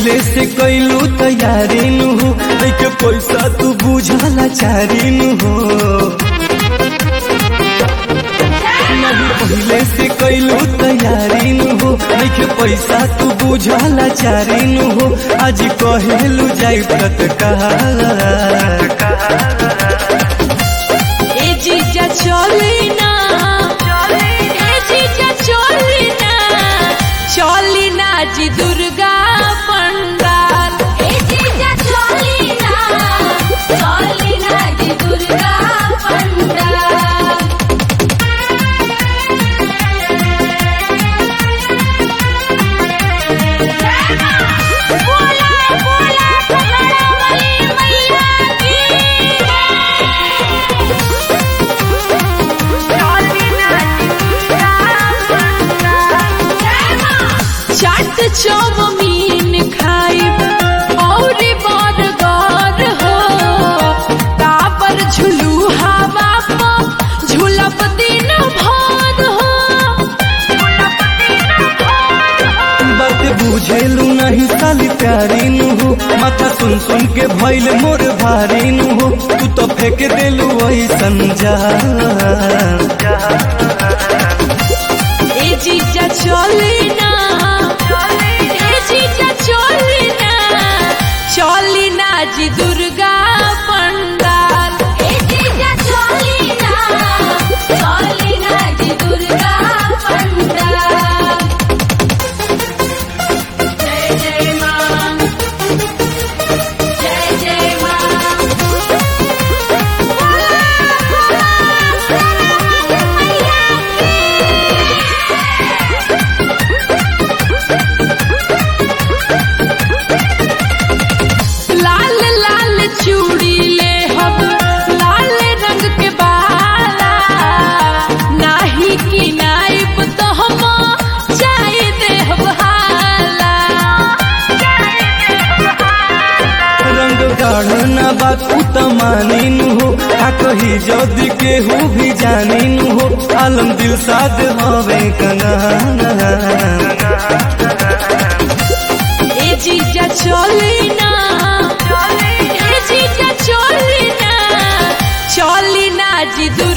पहिले से कैलू तैयारी नु हो लेके पैसा तू बुझला चारी नु हो नहीं पहिले से कैलू तैयारी नु हो लेके पैसा तू बुझला चारी नु हो आज कहेलू जाई तत्काल ए जीजा चली ना ए जीजा चली ना चली ना जी दुर्गा पंडाल ए जीजा चली ना चली ना जी दुर्गा पंडाल बोला बोला पहाड़ा वाली मैया की चाट चाउमीन खाइब और बर्गर हो काबर झुलू हवा पर झुलप दिन भर हो बात बुझेलू नहीं साली प्यारी नु हो माथा सुन सुन के भइल मोर भारी नु हो तू तो फेंक देलू ऐसन जा ए जीजा चली ना ए जीजा चली ना चली ना जी दुर्गा पंडाल ए जीजा चली ना चली ना जी दुर्गा पंडाल जय जय मां जय जय मां लाल लाल चूड़ी ले हम लाल रंग के बाला नाही की नाइब तो हम चाय दे हाला रंग गाढ़ना बात उ त मानी नु हो आ कही जदी केहू भी जानी नु हो आलम दिल साध हवे कना ए जीजा चली ना ए जीजा चली ना चली ना जी दुर्गा